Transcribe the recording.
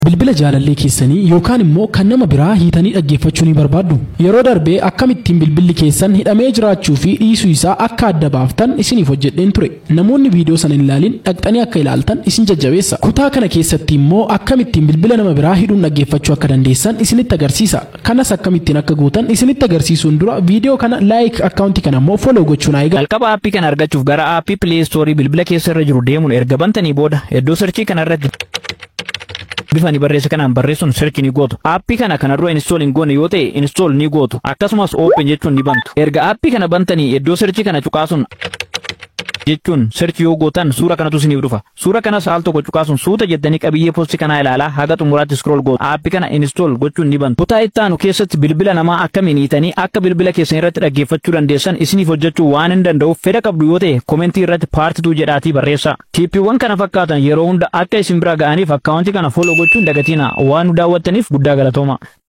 Bilbila jaalallee keessanii yookaan immoo kan nama biraa hiitanii dhaggeeffachuu ni barbaaddu. Yeroo darbee akkamittiin bilbilli keessan hidhamee jiraachuu fi dhiisuu isaa akka adda baaftan isiniif hojjedheen ture. Namoonni viidiyoo sana hin ilaalin dhaqxanii akka ilaaltan isin jajjabeessa. Kutaa kana keessatti immoo akkamittiin bilbila nama biraa hidhuun dhaggeeffachuu akka dandeessan isinitti agarsiisa. Kanas akkamittiin akka gootan isinitti agarsiisuun dura viidiyoo kana laayik akkaawuntii kana immoo foloo gochuun haa eegalu. Jalqaba aappii kana argachuuf gara aappii Play Store bilbila keessa irra jiru deemuun erga bantanii booda iddoo sarchii kana irratti bifa ni barreessa kanaan barreessuun search ni gootu. Aappii kana kana dura install hin goone yoo ta'e install ni gootu. Akkasumas open jechuun ni bantu. Erga aappii kana bantanii iddoo searchii kana cuqaasuun jechuun search yoo gootan suura kanatu isiniif dhufa. Suura kanas al tokko cuqaasuun suuta jettanii qabiyyee poostii kanaa ilaalaa haga xumuraatti scroll gootu. Aappii kana install gochuun ni bantu. Kutaa itti aanu keessatti bilbila namaa akkamiin hiitanii akka bilbila keessan irratti dhaggeeffachuu dandeessan isiniif hojjechuu waan hin danda'uuf fedha qabdu yoo ta'e komentii irratti paartituu jedhaatii barreessaa. Tiippiiwwan kana fakkaatan yeroo hunda akka isin bira ga'aniif akkaawuntii kana follow gochuun dagatina waan nu daawwattaniif guddaa galatooma.